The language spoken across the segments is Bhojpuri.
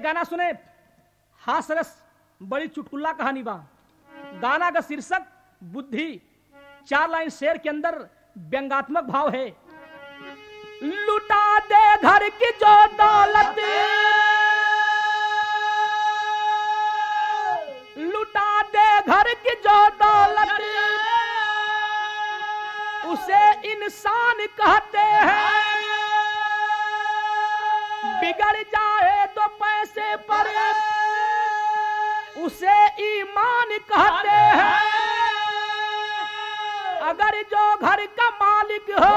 गाना सुने हासरस बड़ी चुटकुल्ला कहानी बा गाना का शीर्षक बुद्धि चार लाइन शेर के अंदर व्यंगात्मक भाव है लुटा दे घर की जो दौलत लुटा दे घर की जो दौलत उसे इंसान कहते हैं बिगड़ जाए तो पैसे पर उसे ईमान कहते हैं अगर जो घर का मालिक हो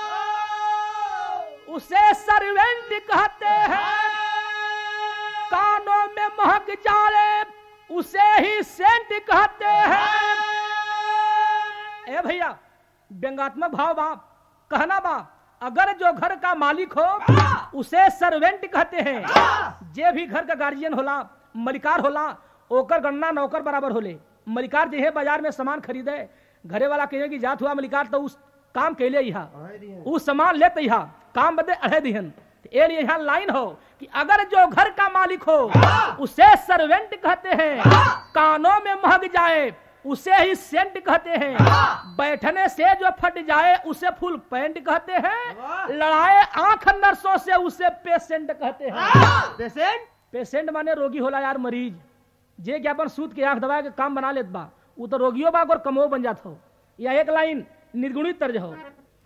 उसे सर्वेंट कहते हैं कानों में महक जाए उसे ही सेंट कहते हैं ए भैया व्यंगात्मक भाव बाप कहना बाप अगर जो घर का मालिक हो उसे सर्वेंट कहते हैं जे भी घर का गार्जियन होला मलिकार होला ओकर गणना नौकर बराबर होले मलिकार जे है बाजार में सामान खरीदे घरे वाला कहे कि जात हुआ मलिकार तो उस काम कैले यहाँ उस सामान लेते यहाँ काम बदे अढ़े दिहन ए लिए यहाँ लाइन हो कि अगर जो घर का मालिक हो उसे सर्वेंट कहते हैं कानों में महक जाए उसे ही सेंट कहते हैं बैठने से जो फट जाए उसे फुल पैंट कहते हैं लड़ाए आंख नर्सों से उसे पेशेंट कहते हैं पेशेंट पेशेंट माने रोगी होला यार मरीज जे के अपन सूत के आंख दबा के काम बना लेत बा उ तो रोगियो बा और कमो बन जात हो या एक लाइन निर्गुणित तर्ज हो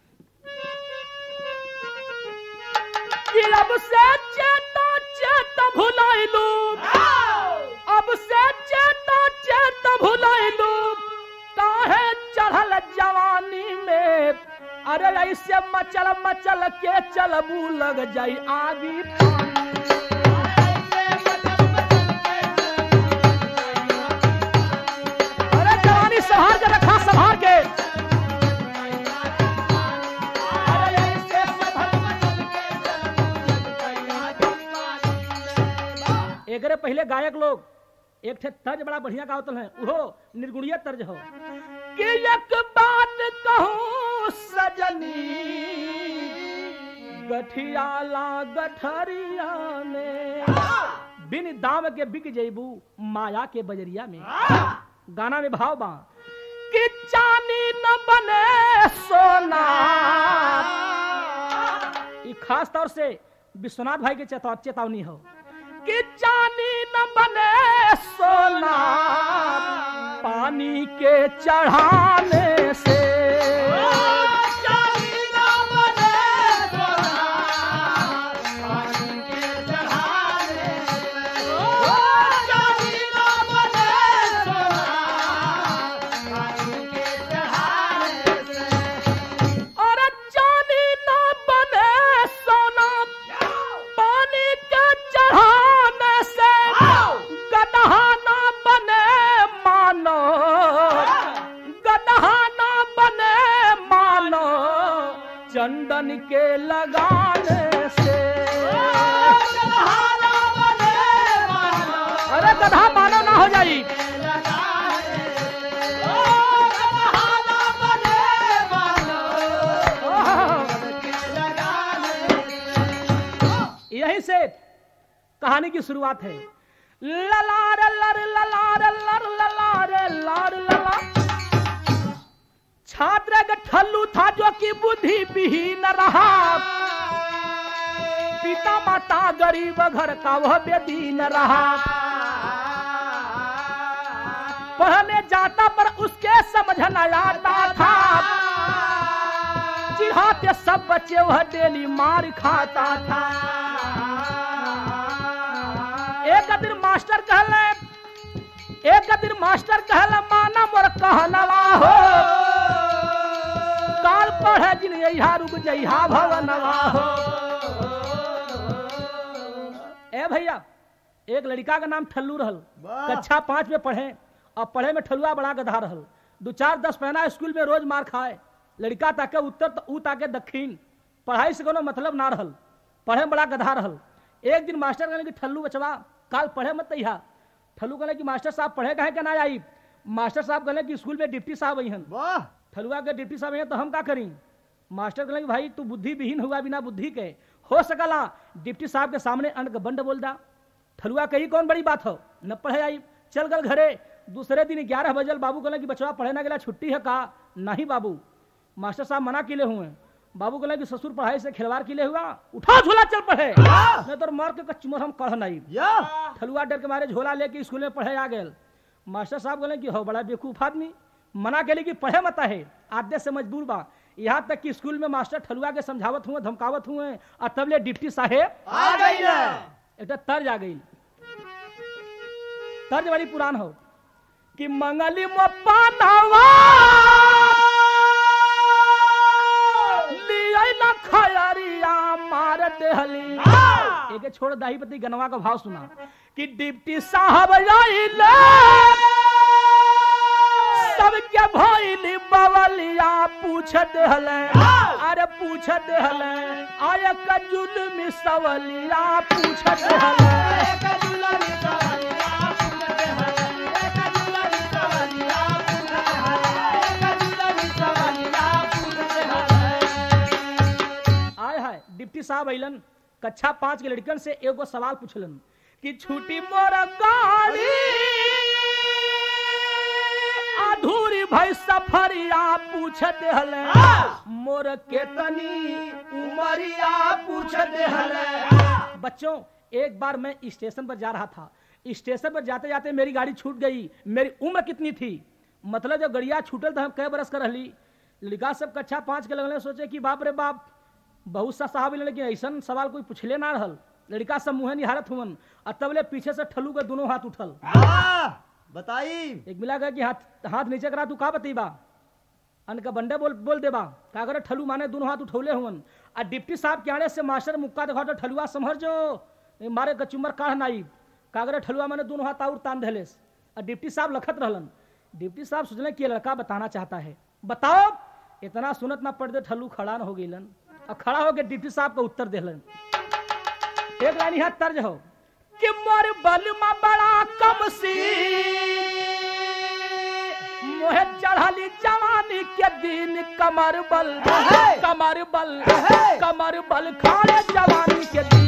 कि अब से चेता चेता भुलाइलू अब से चेता चेता भुलाइलू काहे चढ़ल जवानी में अरे ऐसे मचल मचल के चलबू लग जाई आगी अरे जवानी संभाल के रखा संभाल के एकरे पहले गायक लोग एक ठे तर्ज बड़ा बढ़िया गावतल है उहो निर्गुणीय तर्ज हो कि एक बात कहूं सजनी गठियाला गठरिया में बिन दाम के बिक जेबू माया के बजरिया में गाना में भाव बा कि चांदी न बने सोना ई खास तौर से विश्वनाथ भाई के चेता चेतावनी हो कि चांदी न बने सोना पानी के चढ़ाने से और चांदी न बने सोना पानी के चढ़ाने से गदहा न बने मानो गदहा न बने मानो चंदन के लगाने से अरे गधा मानो ना हो जाई यहीं से कहानी की शुरुआत है ललार लर ललार लर ललार लार लला छात्र का ठल्लू था जो कि बुद्धि विहीन रहा पिता माता गरीब घर का वह बेदीन रहा पढ़ने जाता पर उसके समझ न आता था चिढ़ाते सब बच्चे वह डेली मार खाता था एक दिन मास्टर कहले एक दिन मास्टर कहले माना मोर कहनवा हो काल पढ़े जिन यहा रुक जइहा भवनवा हो ए भैया एक लड़का का नाम ठल्लू रहल वाह। कक्षा पांच में पढ़े और पढ़े में ठलुआ बड़ा गधा रहल दो चार दस पहना स्कूल में रोज मार खाए लड़का ताके उत्तर त ऊ ताके दक्षिण पढ़ाई से कोनो मतलब ना रहल पढ़े में बड़ा गधा रहल एक दिन मास्टर कहने कि ठल्लू बचवा काल पढ़े मत तैहा ठल्लू कहने कि मास्टर साहब पढ़े कहे के ना आई मास्टर साहब कहने कि स्कूल में डिप्टी साहब अहन वाह ठलुआ के डिप्टी साहब हैं तो हम का करी मास्टर कहले कि भाई तू बुद्धि विहीन हुआ बिना बुद्धि के हो सकला डिप्टी साहब के सामने अन्न का बंड बोल दा ठलुआ कही कौन बड़ी बात हो न पढ़े आई चल गल घरे दूसरे दिन ग्यारह बजल बाबू कहले कि बचवा पढ़े ना गेला छुट्टी है का नहीं बाबू मास्टर साहब मना किले हुए बाबू कहले कि ससुर पढ़ाई से खिलवाड़ किले हुआ उठा झोला चल पढ़े नहीं तो मार के कच्चुमर हम कढ़ नहीं या ठलुआ डर के मारे झोला लेके स्कूल में पढ़े आ गए मास्टर साहब कहले कि हो बड़ा बेवकूफ आदमी मना के कि पढ़े मत है आदेश से मजबूर बा यहाँ तक कि स्कूल में मास्टर ठलुआ के समझावत हुए धमकावत हुए और तब ले डिप्टी साहेब आ गई ना एक तर्ज आ गई तर्ज बड़ी पुरान हो कि मंगली मोपा नवा लियै न खयरिया मार देहली एक छोड़ दाहीपति गनवा का भाव सुना कि डिप्टी साहब आइले सबके भइली बवलिया पूछ देहले अरे पूछ देहले आय कजुल में सवलिया पूछ देहले आय हाय डिप्टी साहब अइलन कक्षा पांच के लड़कन से एगो सवाल पूछलन कि छुट्टी मोर गाड़ी अधूरी भई सफरिया पूछ देहले मोर केतनी उमरिया पूछ देहले बच्चों एक बार मैं स्टेशन पर जा रहा था स्टेशन पर जाते जाते मेरी गाड़ी छूट गई मेरी उम्र कितनी थी मतलब जब गड़िया छूटल तो हम कै बरस कर रहली लड़का सब कक्षा पाँच के लगने सोचे कि बाप रे बाप बहुत सा साहब अइलन, लेकिन ऐसा सवाल कोई पूछले ना रहल लड़का सब मुँह निहारत हुवन और तब ले पीछे से ठलू के दोनों हाथ उठल वाह बताई एक मिला गया कि हाथ हाथ नीचे करा तू का बतीबा अन का बंडे बोल बोल देबा का करे ठलू माने दोनों हाथ उठौले हुवन आ डिप्टी साहब के आने से मास्टर मुक्का देखा तो ठलुआ समझ जो ए, मारे कचुमर काढ़ नाई का करे ठलुआ माने दोनों हाथ और तान धलेस आ डिप्टी साहब लखत रहलन डिप्टी साहब सोचले कि ये लड़का बताना चाहता है बताओ इतना सुनत ना पड़ दे ठल्लू खड़ा न हो गईलन और खड़ा होके डिप्टी साहब का उत्तर देलन एक लाइन यहाँ तर्ज हो कि मोर बल में बड़ा कम सी मोहे चढ़ली जवानी के दिन कमर बल कमर बल कमर बल खाए जवानी के दिन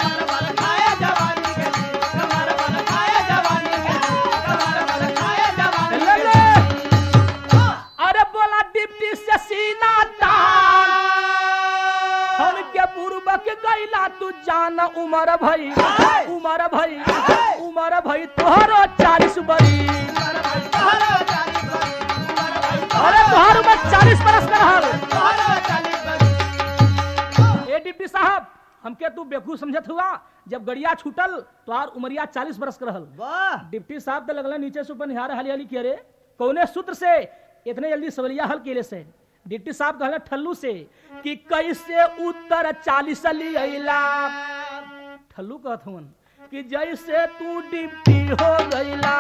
ले ले। अरे बोला डिप्टी से सीना तान हम के पूर्वक गैला तू जान उमर भई उमर भई उमर भई तोहरो चालीस बरी अरे तोहर उम्र चालीस बरस का रहल ए डिप्टी साहब हमके तू बेवकूफ समझत हुआ जब गड़िया छूटल तो आर उमरिया चालीस बरस का रहल वाह डिप्टी साहब तो लगल नीचे से ऊपर निहारे हाली हाली किया रे कौने सूत्र से इतने जल्दी सवलिया हल केले से डिप्टी साहब कहले ठल्लू से कि कैसे उत्तर चालीस लियला ठल्लू कहत हवन कि जैसे तू डिप्टी हो गईला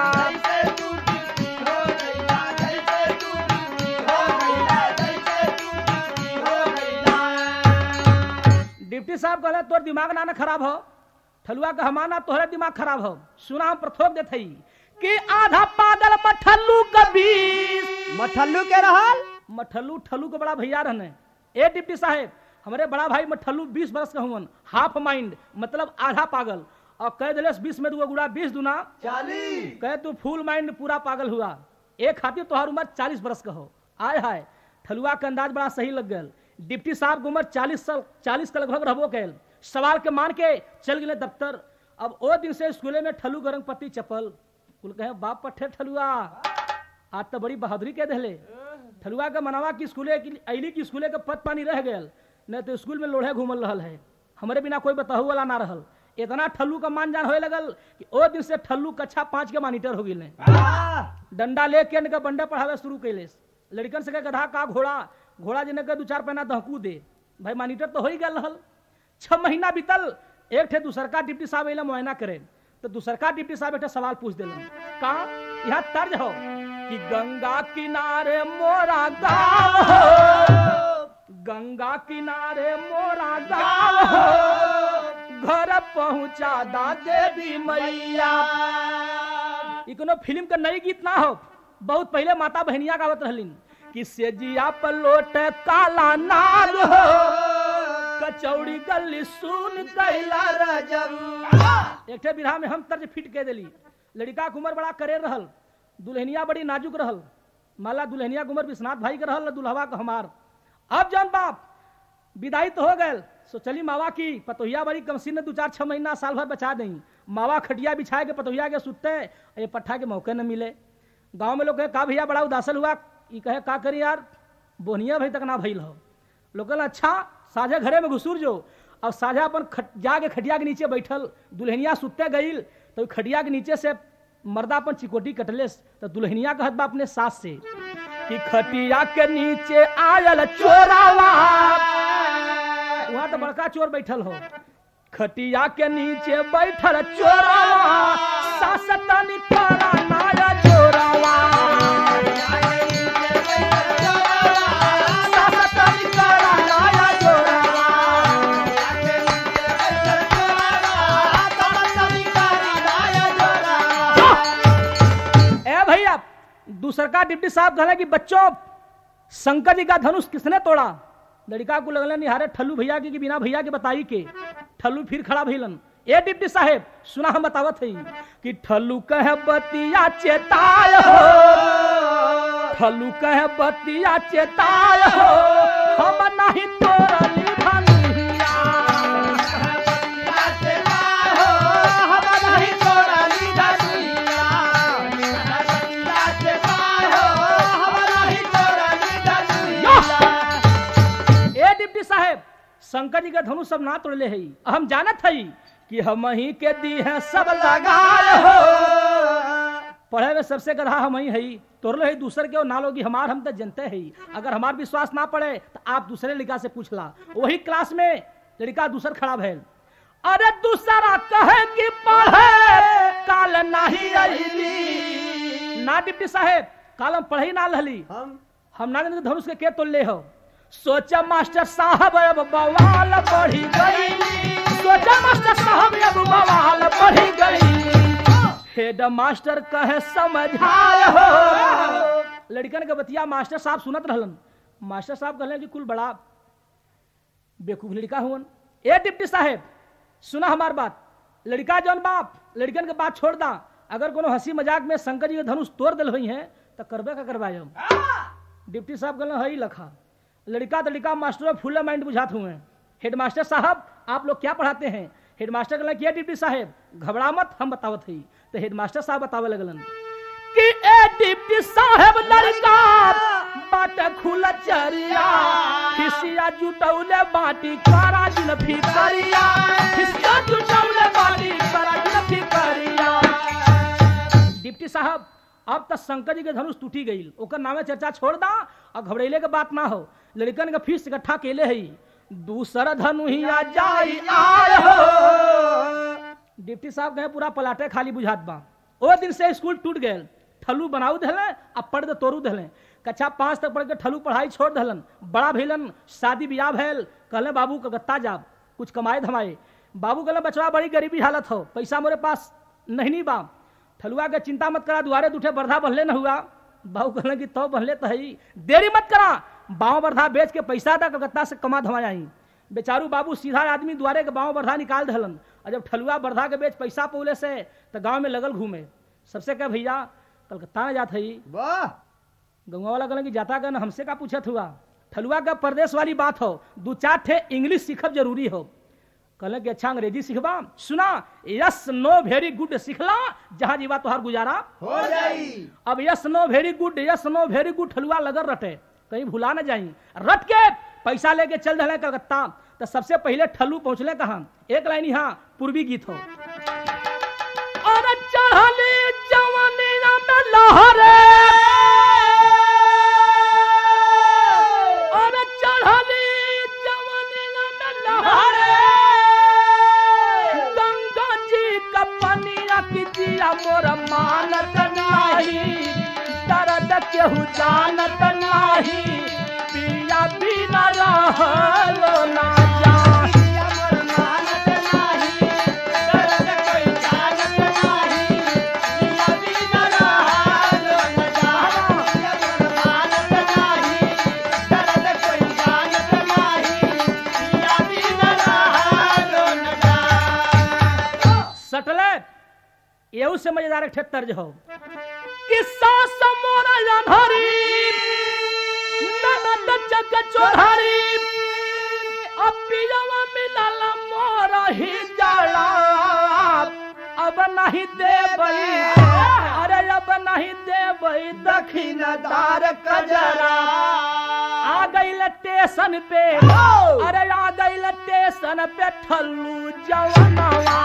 डिप्टी साहब कहले तोर दिमाग ना ना खराब हो ठलुआ का हमाना तोहरे दिमाग खराब हो सुना हम प्रथोक देत हई कि आधा पागल मठल्लू का बीस मठल्लू के रहल मठल्लू ठल्लू के बड़ा भैया रहने ए डिप्टी साहेब हमारे बड़ा भाई मठल्लू बीस बरस का हुवन हाफ माइंड मतलब आधा पागल और कह दिले बीस में दू गुड़ा बीस दुना चालीस कहे तू फुल माइंड पूरा पागल हुआ एक खातिर तोहार उम्र चालीस बरस का हो आय हाय ठलुआ के अंदाज बड़ा सही लग गया डिप्टी साहब की उम्र चालीस साल चालीस के लगभग रहबो कैल सवाल के मान के चल गए दफ्तर अब ओ दिन से स्कूले में ठलू गरंग पत्ती चप्पल कुल कहे बाप पट्ठे ठलुआ आज तो बड़ी बहादुरी के दहले ठलुआ के मनवा की स्कूले की अली की स्कूले के पद पानी रह गयल नहीं तो स्कूल में लोढ़े घूमल रहल है हमारे बिना कोई बताहु वाला ना रहल इतना ठल्लू का मान जान होए लगल कि ओ दिन से ठल्लू कक्षा पाँच के मॉनिटर हो गए वाह डंडा लेके इनका बंडा पढ़ावे शुरू कैले लड़कन से कहे गधा का घोड़ा घोड़ा जिन्हें के दू चार पैना दहकू दे भाई मॉनिटर तो हो ही गल रहल छह महीना बीतल एक ठे दूसरका डिप्टी साहब अइला मुआयना करे तो दूसरका डिप्टी साहब एक ठे सवाल पूछ दिलन का यहाँ तर्ज हो कि गंगा किनारे मोरा गाँव हो गंगा किनारे मोरा गाँव हो घर पहुँचा दा देवी मैया ई कोनो फिल्म का नई गीत ना हो बहुत पहले माता बहनिया गावत रहलिन कि सेजिया पर लोट काला नाग हो कचौड़ी गली सुन कैला रजब एक ठे बिरहा में हम तर्ज फिट के दिली लड़का के उम्र बड़ा करे रहल दुल्हनिया बड़ी नाजुक रहल माला दुल्हनिया के उम्र विश्वनाथ भाई के रहल न दुल्हवा के हमार अब जौन बाप विदाई तो हो गए सो चली मावा की पतोहिया बड़ी कमसी ने दो चार छह महीना साल भर बचा दई मावा खटिया बिछाए के पतोहिया के सुतते ये पट्ठा के मौके न मिले गांव में लोग कहे का भैया बड़ा उदासल हुआ ई कहे का करी यार बोनिया भाई तक ना भइल हो लोग कहला अच्छा साझा घरे में घुसूर जो अब साझा अपन खट, जाके खटिया के नीचे बैठल दुल्हनिया सुतते गईल तो खटिया के नीचे से मर्दा अपन चिकोटी कटले तो दुल्हनिया कहत बा अपने सास से कि खटिया के नीचे आयल चोरावा वहां तो बड़का चोर बैठल हो खटिया के नीचे बैठल चोरावा सास तनी करा नाया चोरावा सास तनी करा नाया चोरावा ए भैया दूसर का डिप्टी साहब कहला कि बच्चों शंकर जी का धनुष किसने तोड़ा लड़का को लगल निहारे ठल्लू भैया के कि बिना भैया के बताई के ठल्लू फिर खड़ा भइलन ए डिप्टी साहेब सुना हम बतावत हई कि ठल्लू कहे बतिया चेताय हो ठल्लू कहे बतिया चेताय हो हम नहीं तोरली धनुहिया ए डिप्टी साहेब शंकर जी का धनुष सब ना तोड़ले हई हम जानत हई कि हम ही के दी है सब लगाल हो पढ़े में सबसे गधा हम ही हई तोड़ले हई दूसर के ना लोगी हमार हम तो जनते हई अगर हमार विश्वास ना पड़े तो आप दूसरे लड़का से पूछला वही क्लास में लड़का दूसर खड़ा भैल अरे दूसरा कहे कि पढ़े काल नहीं अइली ना डिप्टी साहेब काल हम पढ़े ही ना रहली हम हम नारायण धनुष के के तोड़ ले हो सोचा मास्टर साहब अब बवाल बढ़ी गई सोचा मास्टर साहब अब बवाल बढ़ी गई हेड मास्टर कहे समझाए हो लड़कन के बतिया मास्टर साहब सुनत रहलन मास्टर साहब कहले कि कुल बड़ा बेकूफ लड़का हुवन ए डिप्टी साहेब सुना हमार बात लड़का जौन बाप लड़कन के बात छोड़ दा अगर कोनो हंसी मजाक में शंकर जी के धनुष तोड़ दिल हुई है तो करबे का करवाए डिप्टी साहब कहले हई लखा लड़का तो लड़का मास्टर फुल माइंड बुझात हुए हेडमास्टर साहब आप लोग क्या पढ़ाते हैं हेडमास्टर कहले किया डिप्टी साहब घबरा मत हम बतावत हई तो हेडमास्टर साहब बतावे लगलन कि ए डिप्टी साहब लड़का बाट खुल चरिया खिसिया जुटौले बाटी करा दिन फिकरिया खिसिया जुटौले बाटी करा दिन फिकरिया डिप्टी साहब अब तक शंकर जी के धनुष टूटी गई ओकर नामे चर्चा छोड़ दा और घबरेले के बात ना हो लड़कन के फीस इकट्ठा केले हई दूसर धनुहिया जाई आय हो डिप्टी साहब कहे पूरा पलाटे खाली बुझात बा ओ दिन से स्कूल टूट गए ठलू बनाऊ धले आ पढ़ दे तोरू धले कक्षा पांच तक पढ़ के ठलू पढ़ाई छोड़ दहलन बड़ा भइलन शादी ब्याह भैल कहले बाबू कलकत्ता जाब कुछ कमाए धमाए बाबू कहले बचवा बड़ी गरीबी हालत हो पैसा मोरे पास नहीं नहीं बा ठलुआ के चिंता मत करा दुआरे दूठे बर्धा बनले न हुआ बाबू कहले कि तो बनले तो हई देरी मत करा बाँव बर्धा बेच के पैसा दा कलकत्ता से कमा धमा आई बेचारू बाबू सीधा आदमी द्वारे के बाँव बर्धा निकाल दहलन और जब ठलुआ बर्धा के बेच पैसा पौले से तो गांव में लगल घूमे सबसे कह भैया कलकत्ता में जात हई वाह गंगा वाला कहलन कि जाता गन हमसे का पूछत हुआ ठलुआ का प्रदेश वाली बात हो दो चार ठे इंग्लिश सीखब जरूरी हो कहले कि अच्छा अंग्रेजी सीखबा सुना यस नो वेरी गुड सीखला जहां जीवा तोहार गुजारा हो जाई अब yes no very good yes no very good ठलुआ लगल रटे कहीं भुला न जाई रट के पैसा लेके चल रहे कलकत्ता तो सबसे पहले ठल्लू पहुंचले कहा एक लाइन यहाँ पूर्वी गीत हो और चढ़ली जवनिया में लहरे और चढ़ली जवनिया में लहरे गंगा जी का पनिया की जिया मोर मानत नाही दर्द केहू जानत नाही पिया बिना रहलो ना जान से मजेदार एक ठे तर्ज हो किस्सा समोरा जानहरी ननद जग चोधारी अपियवा मिलल मोरा ही जाला अब नहीं देबई अरे अब नहीं देबई दक्षिणदार कजरा आ गई स्टेशन पे अरे आ गई स्टेशन पे ठल्लू जवनवा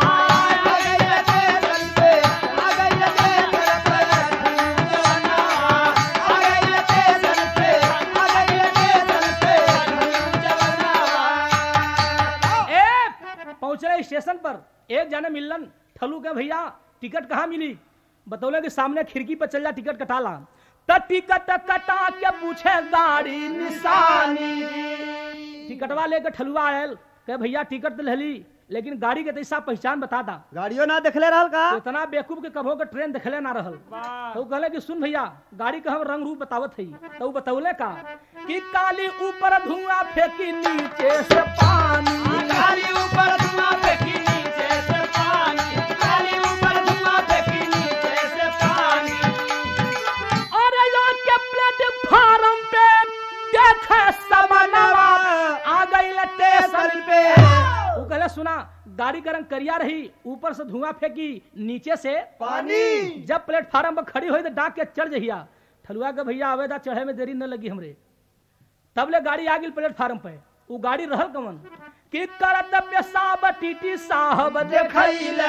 ए पहुंचले स्टेशन पर एक जाने मिलन ठल्लू के भैया टिकट कहाँ मिली बतौले कि सामने खिड़की पर चल जा टिकट कटा ला त टिकट कटा के पूछे गाड़ी निशानी टिकटवा लेके ठलुआ आयल कहे भैया टिकट तो लेली लेकिन गाड़ी के तैसा पहचान बता दा गाड़ियों ना देखले रहल का तो इतना बेवकूफ के कभो के ट्रेन देखले ना रहल तो उ कहले कि सुन भैया गाड़ी का हम रंग रूप बतावत हई तो उ बतौले का कि काली ऊपर धुआं फेंकी नीचे से पानी काली ऊपर धुआं फेंकी नीचे से पानी काली ऊपर धुआं फेंकी नीचे से पानी और लोग के प्लेटफार्म पे देखे समनवा आ गई स्टेशन पे उ कहले सुना गाड़ी का रंग करिया रही ऊपर से धुआं फेंकी नीचे से पानी जब प्लेटफार्म पर खड़ी हुई तो डाक के चढ़ जहिया ठलुआ के भैया आवेदा चढ़े में देरी न लगी हमरे तब ले गाड़ी आ गई प्लेटफार्म पे वो गाड़ी रहल कमन कि करत पेशाब टीटी साहब देखैले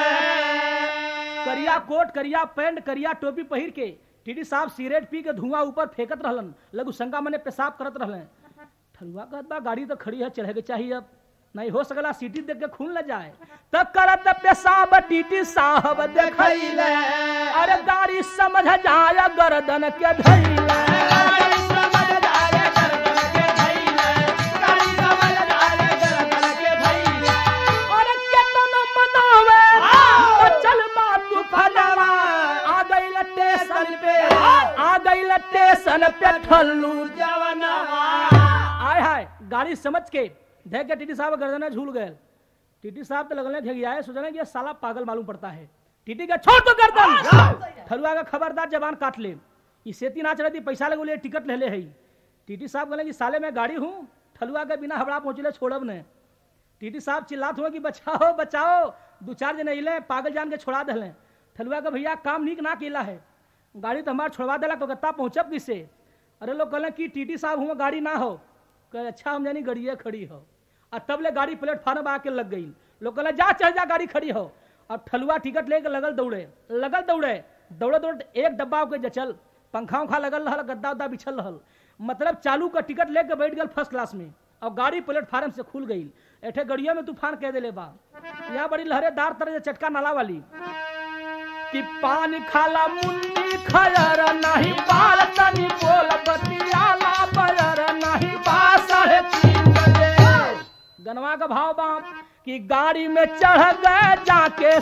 करिया कोट करिया पैंट करिया टोपी पहिर के टीटी साहब सिगरेट पी के धुआं ऊपर फेंकत रहलन लघु शंका मने पेशाब करत रहलन ठलुआ कहत बा गाड़ी तो खड़ी है चढ़े के चाहिए अब नहीं हो सकला सीटी देख के खून ल जाए तब करत पेशाब टीटी साहब देखैले अरे गाड़ी समझ जाए गर्दन के धैले गाड़ी समझ जाए गर्दन के धैले गाड़ी समझ जाए गर्दन के धैले और केतन मनावे तो चल बा तू फलवा आ गई स्टेशन पे आ गई स्टेशन पे ठल्लू जवनवा आय हाय गाड़ी समझ के देख के टीटी साहब गर्दन झूल गए टीटी साहब तो लगने घियाए सोचने कि ये साला पागल मालूम पड़ता है टीटी का छोड़ तो गर्दन ठलुआ का खबरदार जबान काट ले ई सेती नाच रही थी पैसा लगे बोले टिकट ले ले है टीटी साहब कहले कि साले मैं गाड़ी हूँ ठलुआ के बिना हबड़ा पहुंचले छोड़ब ने टीटी साहब चिल्लात हुए कि बचाओ बचाओ दो चार जन अले पागल जान के छोड़ा दिले ठलुआ का भैया काम नीक ना केला है गाड़ी तो हमारा छोड़वा दिला कलकत्ता पहुंचब किससे अरे लोग कहले कि टीटी साहब हुआ गाड़ी ना हो कहे अच्छा हम जानी गड़िए खड़ी हो और तब ले गाड़ी प्लेटफार्म आके लग गई लोग कहले जा चल जा गाड़ी खड़ी हो और ठलुआ टिकट लेके लगल दौड़े लगल दौड़े दौड़े दौड़े एक डब्बा के जचल पंखा उखा लगल रहल गद्दा उद्दा बिछल रहल मतलब चालू का टिकट लेके बैठ गल फर्स्ट क्लास में और गाड़ी प्लेटफार्म से खुल गई एठे गड़िया में तूफान कह दिले बा यहाँ बड़ी लहरेदार तरह से चटका नाला वाली कि पानी खाला मुन्नी खयर नहीं बाल तनी बोल बतियाला बयर नहीं बास है तीन बजे गनवा का भाव बाप कि गाड़ी में चढ़ गए जाके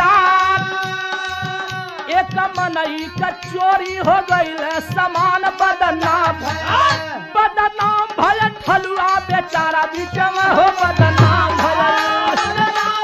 सुजान एक मनई का चोरी हो गई सामान बदनाम बदनाम भय ठलुआ बेचारा बीच में हो बदनाम भय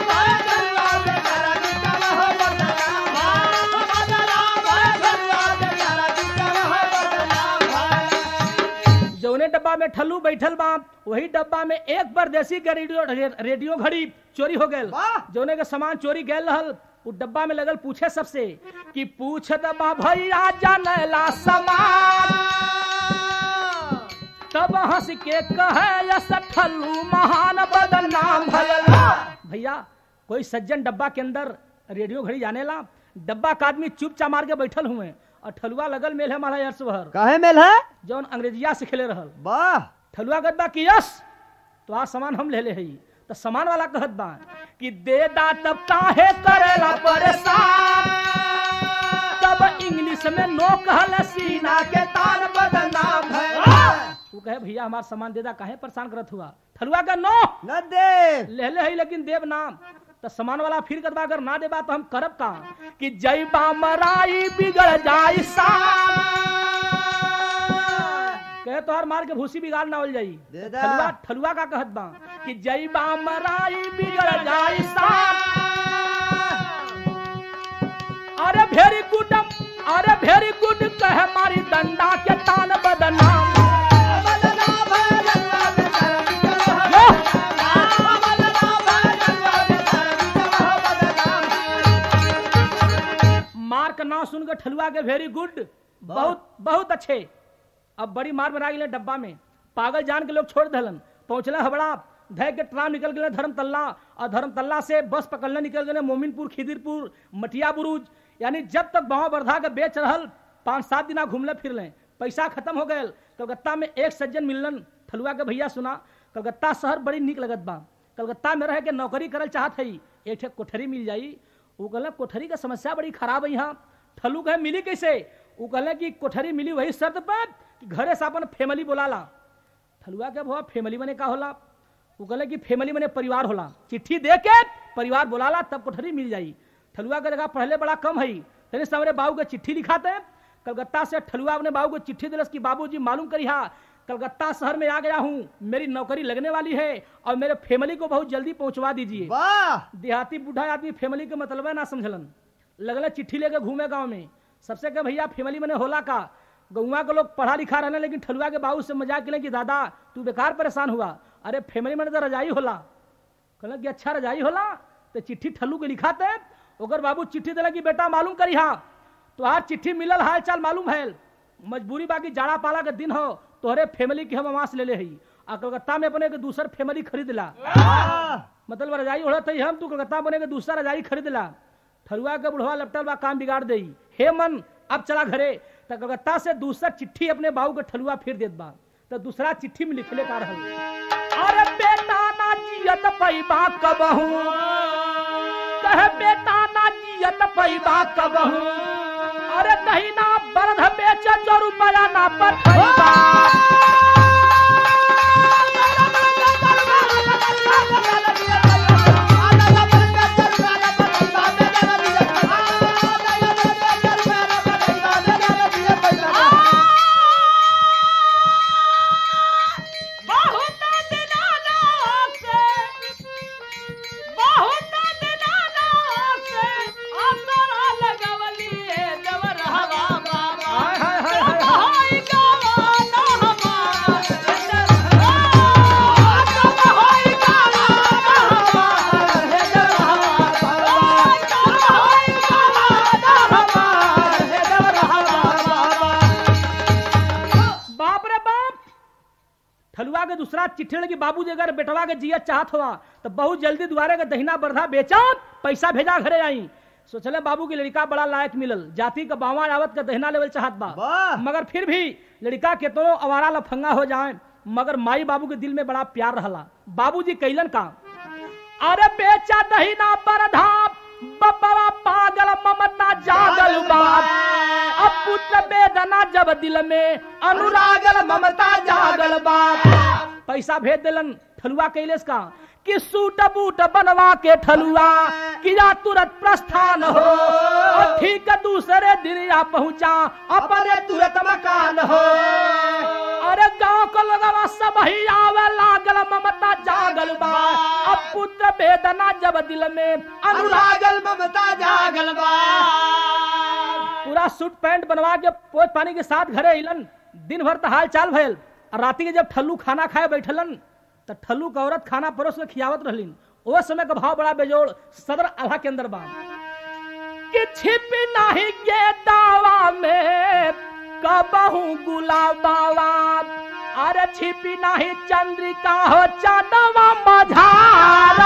जौने डब्बा में ठल्लू बैठल बा वही डब्बा में एक परदेसी के रेडियो रेडियो घड़ी चोरी हो गए वाह! जौने के सामान चोरी गए रहल उ डब्बा में लगल पूछे सबसे कि पूछ दबा भैया जानला सामान तब हंस के कहे यस ठल्लू महान बदनाम भयला भैया कोई सज्जन डब्बा के अंदर रेडियो घड़ी जाने ला डब्बा का आदमी चुपचाप मार के बैठल हुए और ठलुआ लगल मेल है माला यश भर काहे मेल है जौन अंग्रेजिया से खेले रहल वाह ठलुआ कहत बा कि यस तो आज सामान हम ले ले हई तो सामान वाला कहत बा कि दे दा तब काहे करेला परेशान तब इंग्लिश में नो कहल सीना के तान बदनाम है वो कहे भैया हमारा सामान दे दा काहे परेशान करत हुआ ठलुआ का नो न दे ले ले हई लेकिन देव नाम तो सामान वाला फिर करबा अगर ना देबा तो हम करब का कि जय बा मराई बिगड़ जाई शान कहे तोहर मार के भूसी बिगाड़ ना हो जाई दे दा। ठलुआ ठलुआ का कहत बा कि जय बा मराई बिगड़ जाई शान अरे भेरी गुड अरे भेरी गुड कह मारी डंडा के तान बदनाम यो! मार का नाम सुन के ठलुआ के वेरी गुड बहुत बहुत अच्छे अब बड़ी मार बना गए डब्बा में पागल जान के लोग छोड़ दलन पहुंचले हबड़ा धय के ट्राम निकल गए धर्म तल्ला और धर्म तल्ला से बस पकड़ने निकल गए मोमिनपुर खिदिरपुर मटिया बुरुज यानी जब तक बावा वर्धा के बेच रहल पाँच सात दिना घूमले फिरले पैसा खत्म हो गए कलकत्ता में एक सज्जन मिलन ठलुआ के भैया सुना कलकत्ता शहर बड़ी निक लगत बा कलकत्ता में रह के नौकरी करल चाहत है एक ठे कोठरी मिल जाई वो कहले कोठरी का समस्या बड़ी खराब है यहाँ ठलू कहे मिली कैसे वो कहले कि कोठरी मिली वही शर्त पर कि घरे से अपन फैमिली बोलाला ठलुआ के भवा फैमिली मने का होला वो कहले कि फैमिली मने परिवार होला चिट्ठी दे के परिवार बोलाला तब कोठरी मिल जाई ठलुआ के जगह पढ़ले बड़ा कम है तनी से हमारे बाबू के चिट्ठी लिखाते कलकत्ता से ठलुआ अपने बाबू को चिट्ठी दिलस कि बाबूजी मालूम करिहा कलकत्ता शहर में आ गया हूँ मेरी नौकरी लगने वाली है और मेरे फैमिली को बहुत जल्दी पहुंचवा दीजिए वाह देहाती बूढ़ा आदमी फैमिली के मतलब ना समझलन लगल चिट्ठी लेके घूमे गांव में सबसे के भैया फैमिली मैंने होला का गौवा के लोग पढ़ा लिखा रहने लेकिन ठलुआ के बाबू से मजाक किले कि दादा तू बेकार परेशान हुआ अरे फैमिली में तो रजाई होला कहल कि अच्छा रजाई होला तो चिट्ठी ठल्लू के लिखाते ओकर बाबू चिट्ठी दिला कि बेटा मालूम करी हा तोहार चिट्ठी मिलल हाल चाल मालूम है मजबूरी बाकी जाड़ा पाला के दिन हो तोहरे फैमिली के हम आवास ले ले हई आ कलकत्ता में अपने के दूसर फैमिली खरीद ला मतलब रजाई ओढ़त है हम तू कलकत्ता बने के दूसरा रजाई खरीद ला ठरुआ के बुढ़वा लपटल बा काम बिगाड़ दे हे मन अब चला घरे तो कलकत्ता से दूसरा चिट्ठी अपने बाबू के ठलुआ फिर देत बा तो दूसरा चिट्ठी में लिखले का रहल अरे बेटा ना जियत पैबा कबहू कह बेटा ना जियत पैबा कबहू अरे दहीना बरध बेच जो रुपया ना पठैबा बहुत दिनाना से बहुत दिनाना से आसरा लगवली देवर हवा बाबा हाय हाय हाय हाय गवाना हमारा हाय गवाना बाप रे बाप ठलुआ के दूसरा चिट्ठी लगी बाबू जी अगर बेटवा के जिया चाहत हुआ तो बहुत जल्दी दुआरे के दहिना बरधा बेचा पैसा भेजा घरे आई सोचले बाबू की लड़का बड़ा लायक मिलल जाति का बावा आवत का दहिना लेवल चाहत बा वाह। मगर फिर भी लड़का के तो अवारा लफंगा हो जाए मगर माई बाबू के दिल में बड़ा प्यार रहला बाबूजी कैलन का अरे बेचा दहिना बरधा बबरा पागल ममता जागल बाप अब पुत्र वेदना जब दिल में अनुरागल ममता जागल बाप पैसा भेज दिलन ठलुआ कैलेस का कि सूट बूट बनवा के ठलुआ किया तुरंत प्रस्थान हो और ठीक दूसरे दिन या पहुंचा अपने तुरंत मकान हो अरे गांव को लगवा सब ही आवे लागल ममता जागल बा अब पुत्र वेदना जब दिल में अनुराग अनुरागल ममता जागल बा पूरा सूट पैंट बनवा के पोत पानी के साथ घरे अइलन दिन भर तो हाल चाल भयल और राती के जब ठल्लू खाना खाए बैठलन तो ठल्लू के औरत खाना परोस के खियावत रहलिन ओ समय का भाव बड़ा बेजोड़ सदर आल्हा के अंदर बा कि छिप नहीं के दावा में कबहू गुलाबावा अरे छिपी नहीं चंद्रिका हो चांदवा मझारा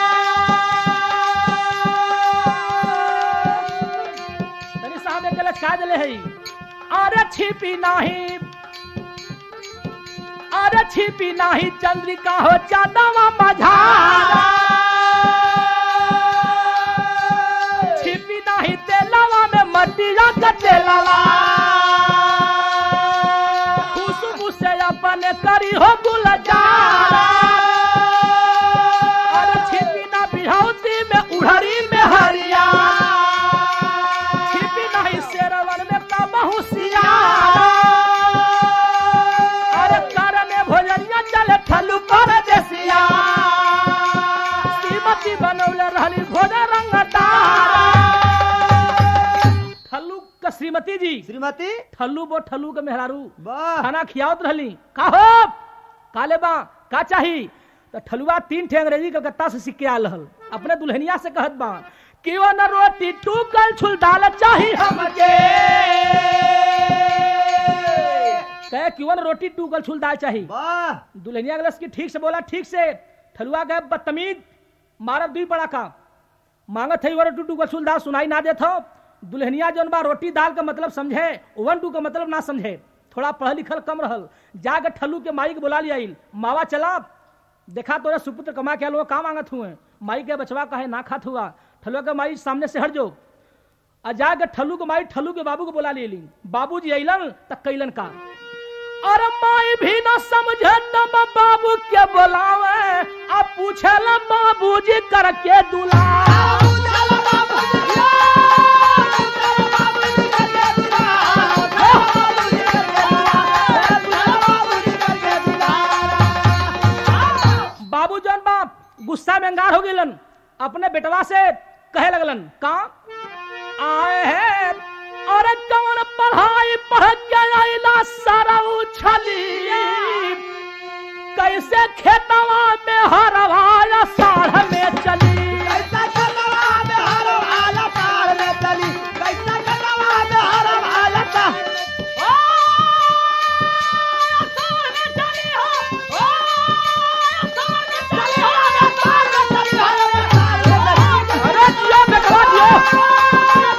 तनी साहब एक गलत खा दिले है अरे छिपी नहीं अरे छिपी नहीं चंद्रिका हो चांदवा मझारा छिपी नहीं तेलवा में मटिया का तेलवा खुशबू से अपन करी हो गुलजारा अरे छिपी ना बिहौती में उड़हरी में हरिया छिपी नहीं शेरवन में कबहू सियारा अरे कर में भोजनिया चले ठलू कर देसिया श्रीमती बनौले रहली भोज रंग तारा जी श्रीमती ठल्लू बो ठल्लू के मेहरारू वाह खाना खियावत रहली का हो काले बा का चाही तो ठलुआ तीन ठे अंग्रेजी कलकत्ता से सीख के आल रहल अपने दुल्हनिया से कहत बा कि वो न रोटी टूकल छुल दाल चाही हमके कहे कि वो न रोटी टूकल छुल दाल चाही वाह दुल्हनिया गलस की ठीक से बोला ठीक से ठलुआ गए बदतमीज मारब दी पड़ा का मांगत है वो रोटी टूकल छुल दाल सुनाई ना देत हो दुल्हनिया जौन बा रोटी दाल का मतलब समझे वन टू का मतलब ना समझे थोड़ा पढ़ल लिखल कम रहल जाके ठल्लू के माई के बुला लिया मावा चला देखा तोरे सुपुत्र कमा के लोग का मांगत हुए माई के बचवा कहे ना खात हुआ ठलुआ के माई सामने से हट जो आ जाके ठल्लू के माई ठल्लू के बाबू को बुला लेली बाबू जी अलन तक कैलन का और माई भी न समझे तब बाबू के बुलावे अब पूछे बाबू जी करके दुला बाबू जौन बाप गुस्सा में अंगार हो गेलन अपने बेटवा से कहे लगलन का आए हैं और कौन पढ़ाई पढ़ के आइला सारा उछली कैसे खेतवा में हरवाया साढ़ में चली अरे दियो बेटवा दियो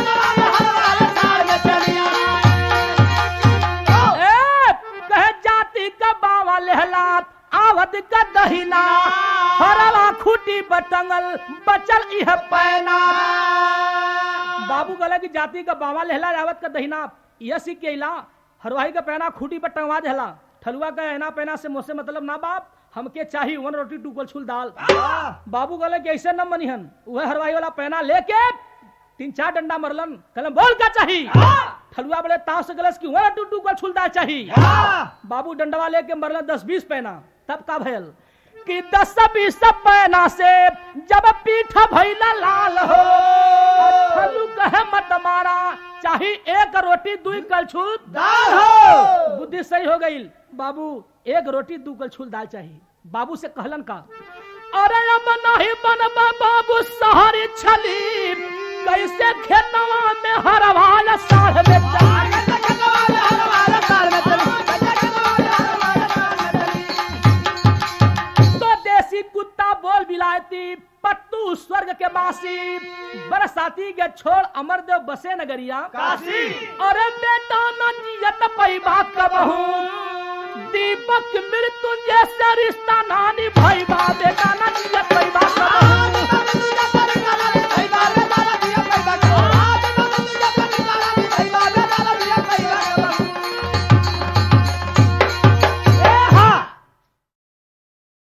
ए, कहे जाति का बावा लेहलात आवत का दहिना हरवा खूटी बटंगल बचल इह पैना बाबू कहला कि जाति का बावा लेहला आवत का दहिना यह सीख के इला हरवाही का पैना खूटी पर टंगवा देहला ठलुआ का एना पैना से मोसे मतलब ना बाप हमके चाहिए वन रोटी टूकल छुल दाल बाबू कहले कि ऐसे न मनिहन वह हरवाही वाला पैना लेके तीन चार डंडा मरलन कहलन बोल क्या चाहिए ठलुआ बड़े ताव से गलस की वन टू टूकल छुल दाल चाहिए बाबू डंडवा लेके मरलन दस बीस पैना तब का भयल कि दस बीस पैना से जब पीठ भैला लाल हो ठलू कहे मत मारा चाही एक रोटी दुई कलछुल दाल हो। बुद्धि सही हो गई बाबू एक रोटी दू कलछुल दाल चाहिए बाबू से कहलन का अरे अब नहीं बनबा बाबू शहरी छली कैसे खेतवा में हरवाल साढ़ में चार तो देसी कुत्ता बोल बिलायती पट्टू स्वर्ग के बासी बरसाती के छोड़ अमरदेव बसे नगरिया काशी। अरे बेटा न जियत पैबा कबहू दीपक मृत्युंजय से रिश्ता नानी भाई बा बेटा न जियत पैबा कबहू